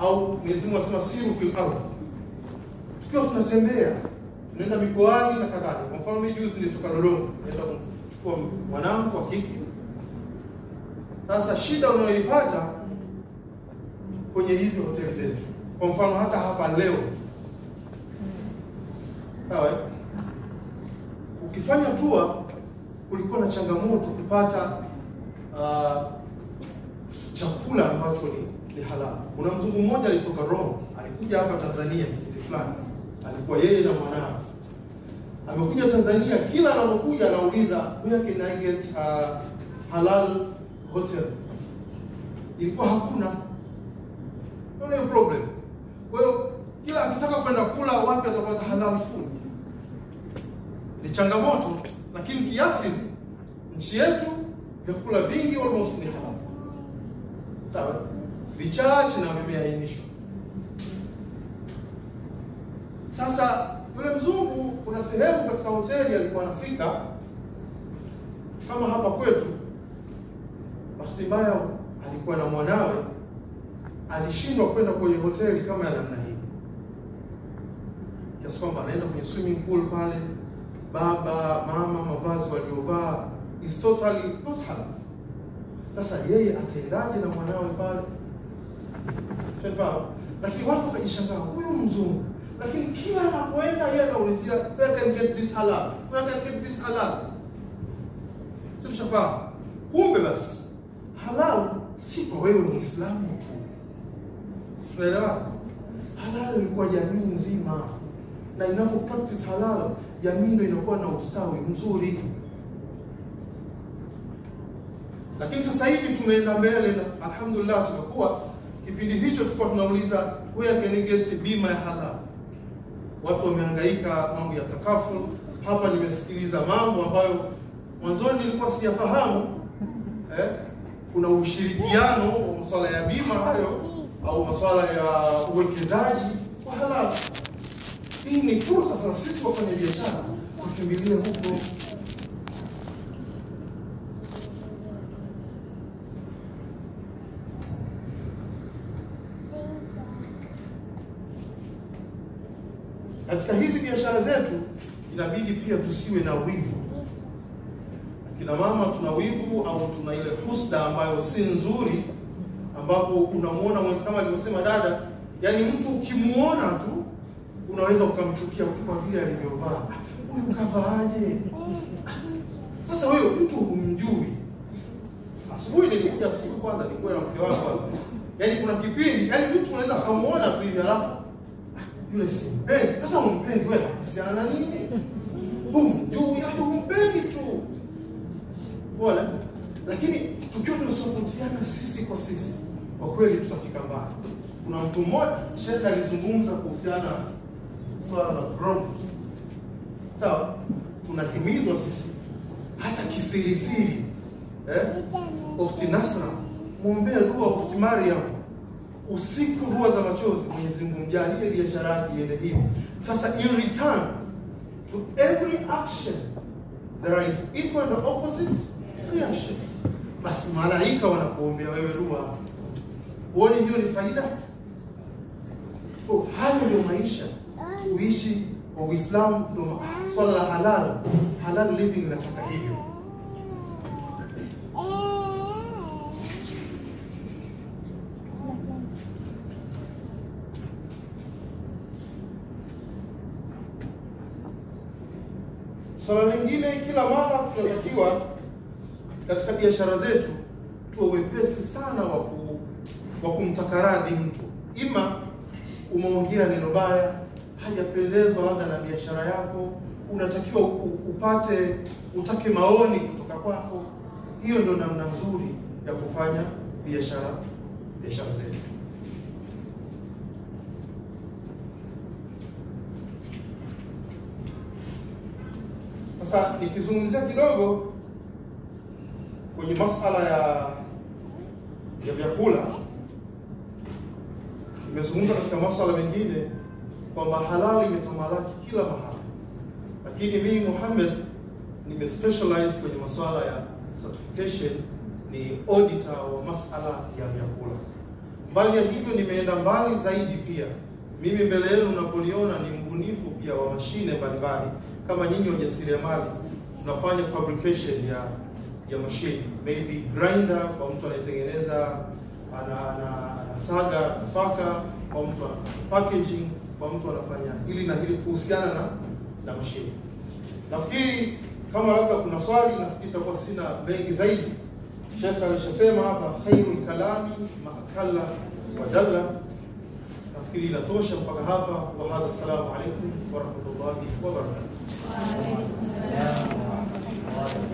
au Mwenyezi Mungu anasema siru fil ardh, tukiwa tunatembea tunaenda mikoani na kadhalika. Kwa mfano mimi juzi nilitoka Dodoma, naenda kumchukua mwanangu wa kike. Sasa shida unayoipata kwenye hizi hoteli zetu, kwa mfano hata hapa leo, sawa eh? ukifanya tour kulikuwa na changamoto kupata uh, chakula ambacho ni, ni halal. Kuna mzungu mmoja alitoka Rome, alikuja hapa Tanzania kipindi fulani, alikuwa yeye na mwanawe amekuja Tanzania. Kila anapokuja anauliza where can I get uh, halal hotel. Ilikuwa hakuna, no problem. Kwa hiyo kila akitaka kwenda kula wapi atapata halal food ni changamoto, lakini kiasi nchi yetu vyakula vingi almost ni halal, sawa, vichache na vimeainishwa. Sasa yule mzungu, kuna sehemu katika hoteli alikuwa anafika kama hapa kwetu. Bahati mbaya alikuwa na mwanawe, alishindwa kwenda kwenye hoteli kama ya namna hii, kiasi kwamba anaenda kwenye swimming pool pale baba mama, mavazi waliovaa is totally not halal. Sasa yeye ataendaje na mwanawe pale? Shafahamu? Lakini watu wakajishangaa, huyu mzungu, lakini kila anapoenda yeye anaulizia where can get this halal, where can get this halal. Si tushafahamu? Kumbe basi halal si kwa wewe Muislamu tu, tunaelewa? Halal ni kwa jamii nzima, na inapo practice halal jamii ndio inakuwa na ustawi mzuri. Lakini sasa hivi tumeenda mbele na alhamdulillah, tumekuwa kipindi hicho tulikuwa tunauliza where can you get bima ya halal. Watu wamehangaika mambo ya takaful. Hapa nimesikiliza mambo ambayo mwanzoni nilikuwa siyafahamu eh, kuna ushirikiano wa masuala ya bima hayo au masuala ya uwekezaji wa halal. Hii ni fursa sasa sisi wafanya biashara tukimbilie huko. Katika hizi biashara zetu inabidi pia tusiwe na wivu. Akina mama tuna wivu au tuna ile husda ambayo si nzuri, ambapo unamwona mwenzi kama alivyosema dada, yaani mtu ukimuona tu unaweza ukamchukia mtu kwa vile alivyovaa. Huyu kavaaje? Sasa huyo mtu humjui. Asubuhi nilikuja asubuhi kwanza, nilikuwa na mke wangu hapa. Yaani kuna kipindi, yaani mtu unaweza kumuona tu hivi alafu yule simpendi. Sasa umpendi wewe, kuhusiana na nini? Humjui, hata humpendi tu. Bora. Lakini tukiwa tunasopotiana sisi kwa sisi, kwa kweli tutafika mbali. Kuna mtu mmoja shekhe alizungumza kuhusiana swala la growth. Sawa, tunahimizwa sisi hata kisirisiri eh? Ukhti Nasra, mwombee dua Ukhti Mariam usiku, dua za machozi. Mwenyezi Mungu mjalie biashara yake iende hivi. Sasa in return to every action there is equal and opposite reaction. Basi malaika wanakuombea wewe dua, huoni hiyo ni faida? Oh, hayo ndio maisha kuishi kwa Uislamu, ndio swala la halal. Halal living inataka hivyo. Swala lingine, kila mara tunatakiwa katika biashara zetu tuwe wepesi sana wa ku- wa kumtaka radhi mtu, ima umeongea neno baya, hajapendezwa labda na biashara yako, unatakiwa u- upate utake maoni kutoka kwako. Hiyo ndio namna nzuri ya kufanya biashara biashara zetu. Sasa nikizungumzia kidogo kwenye masala ya ya vyakula, nimezungumza katika masala mengine kwamba halali imetamalaki kila mahali, lakini mimi Muhammad nimespecialize kwenye masuala ya certification, ni auditor wa masala ya vyakula. Mbali ya hivyo, nimeenda mbali zaidi pia. Mimi mbele yenu mnapoliona ni mbunifu pia wa mashine mbalimbali. Kama nyinyi wajasiriamali, tunafanya fabrication ya ya mashine, maybe grinder kwa mtu anayetengeneza ana, ana, anasaga nafaka, kwa mtu anafanya packaging, kwa mtu anafanya hili na hili kuhusiana na na mashine. Nafikiri kama labda kuna swali, nafikiri itakuwa sina mengi zaidi. Sheikh alishasema hapa khairul kalami maakala wa dalla. Nafikiri inatosha mpaka hapa. Wa hadha, assalamu alaikum wa rahmatullahi wa barakatuh.